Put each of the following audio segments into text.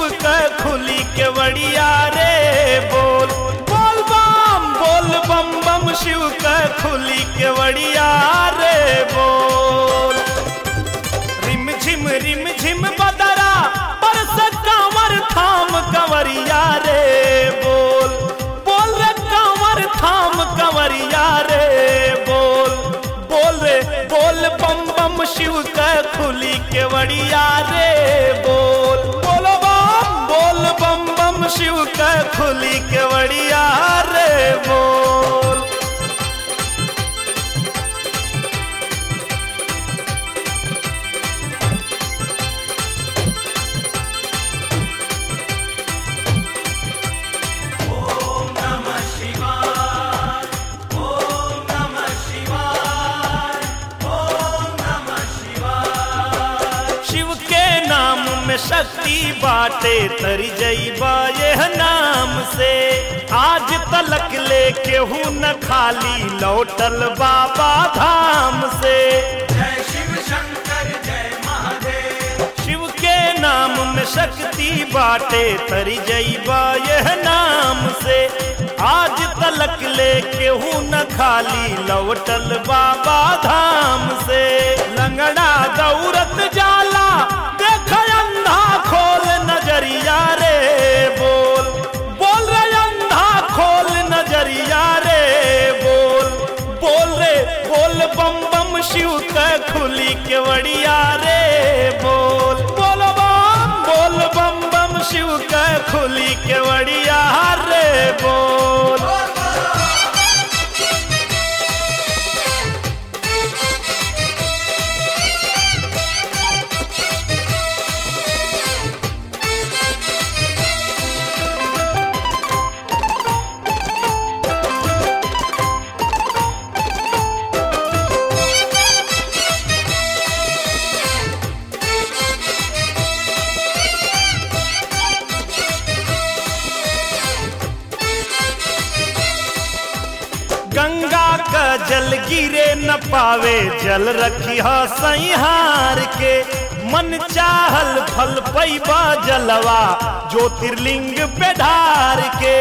के खुली के वड़िया रे बोल बोल बम बोल बम बम शिव के खुली के वड़िया रे बोल रिम झिम रिम झिम बदरा बरस कांवर थाम कंवरिया रे बोल बोल रे कांवर थाम कंवरिया रे बोल बोल रे बोल बम बम शिव के खुली के वड़िया रे बोल बोलो बम बोल बम बम शिव के खुली के वड़िया रे बोल शिव के नाम में शक्ति बाटे तरी जईबा यह नाम से आज तलक ले केहू न खाली लौटल बाबा धाम से जय शिव शंकर जय महादेव शिव के नाम में शक्ति बाटे तरी जईबा यह नाम से आज तलक ले केहू न खाली लौटल बाबा धाम से लंगड़ा दौरत जाला देख अंधा खोल नजरिया रे बोल बोल रे अंधा खोल नजरिया रे बोल बोल रे बोल बम बम शिव के खुली के वड़िया रे बोल बोल बम बोल बम बम शिव के खुली के वड़िया रे बोल गंगा का जल गिरे न पावे जल रखी सैहार के मन चाहल फल पैबा जलवा ज्योतिर्लिंग पे ढार के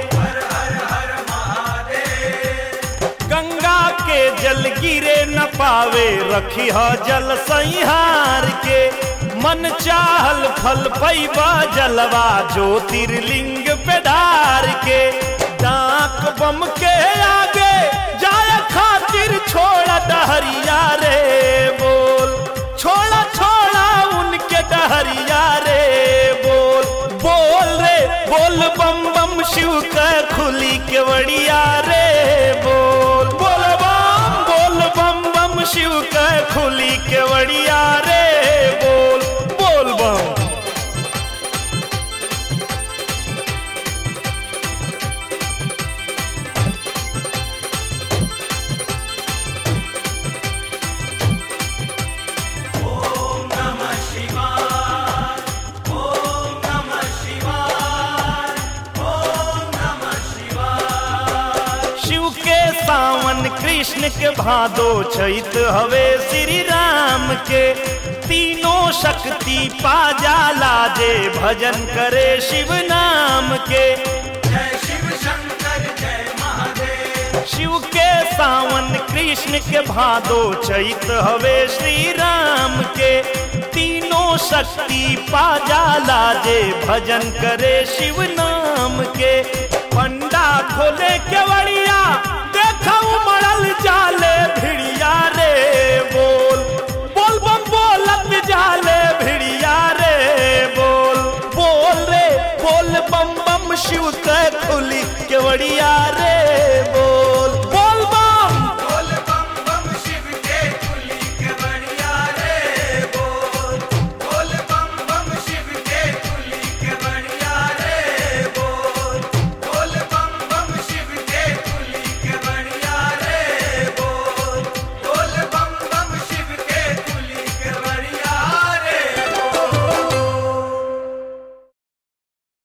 गंगा के जल गिरे न पावे रखी जल सैहार के मन चाहल फल पैबा जलवा ज्योतिर्लिंग पे ढार के डाक बम के आगे जाय खातिर छोड़ा डहरिया रे बोल छोड़ा छोड़ा उनके डहरिया रे बोल बोल रे बोल बम बम शिव के खुली के वड़िया रे बोल बोल बम बोल बम बम शिव के खुली के वड़िया रे बोल बोल बम ओम नमः शिवाय ओम नमः शिवाय ओम नमः शिवाय शिव के सावन कृष्ण के भादो चैत हवे श्री राम के तीनों शक्ति पा जाला जे भजन करे शिव नाम के जय शिव शंकर जय महादेव शिव के सावन कृष्ण के भादो चैत हवे श्री राम के तीनों शक्ति पा जाला जे भजन करे शिव नाम के पंडा खोले केवड़िया देखा उमड़ल जाले भिड़िया रे बोल बोल बम बोलत जाले भिड़िया रे बोल बोल रे बोल बम बम शिव के खुली केवड़िया रे बोल